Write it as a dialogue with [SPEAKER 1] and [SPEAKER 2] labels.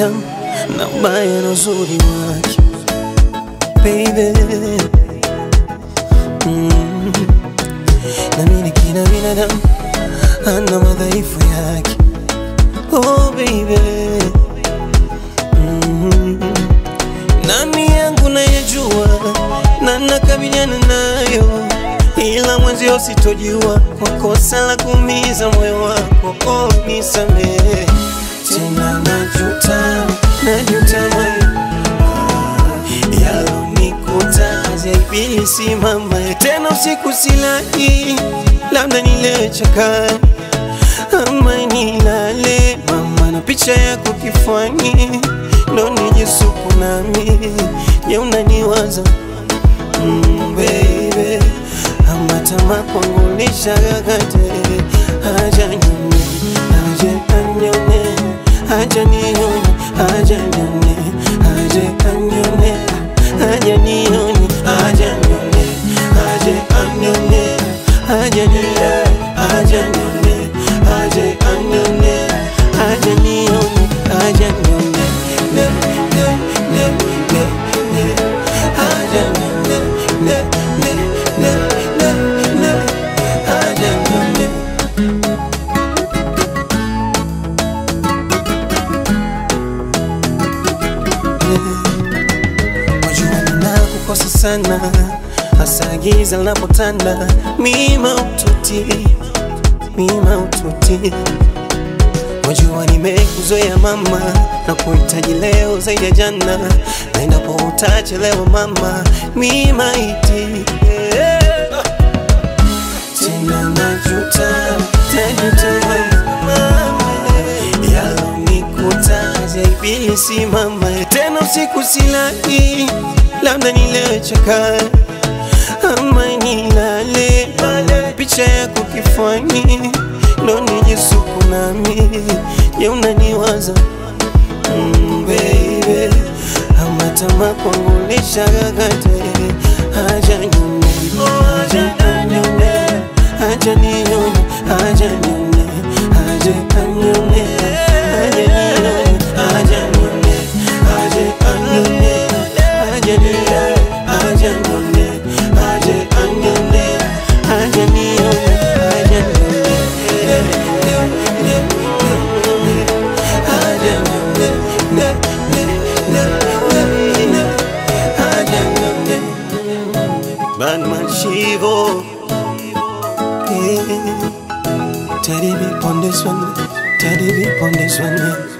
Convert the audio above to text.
[SPEAKER 1] binadamu na ubaya na uzuri wake baby mm. nami ni kila binadamu ana madhaifu yake oh baby mm. nami yangu nayajua na nakabiliana nayo ila mwenzio sitojua kwa kosa la kuumiza moyo wako oh, nisamehe tena najuta najuta moyo yalonikuta ajaibili mama tena usiku silali labda nilewe chakari ama nilale mama na picha yako kifani ndo nijisuku nami je unaniwaza mm, baby ama tamaa kwangu nishagagate haja nyone haja anyone haja nione haja nyone haja anyone haja nione haja nyone haja anyone haja nione haja nyone haja anyone haja nione haja nyone ne ne ne ne ne haja nyone ne ne ne ne ne haja nyone Wajua ninakukosa sana, hasa giza linapotanda, mima ututi, mima ututi. Wajua nimekuzoea mama, na kuhitaji leo zaidi ya jana, na endapo utachelewa mama, mima iti yeah. Tena najuta, najuta mama, yalonikuta ajaibili mama, tena usiku silali, labda nilewe chakari ama nilale mama, picha yako kifani ndo nijisuku nami, je unaniwaza mm, baby ama tamaa kwangu nishagagate haja nyone haja anyone haja nione haja nyone haja anyone haja nione haja nyone haja anyone haja nione haja nyone haja anyone haja nione haja nyone haja nyone ne ne ne ne ne haja nyone Batman Shivo yeah. Teddy be on this one, Teddy be on this one yeah.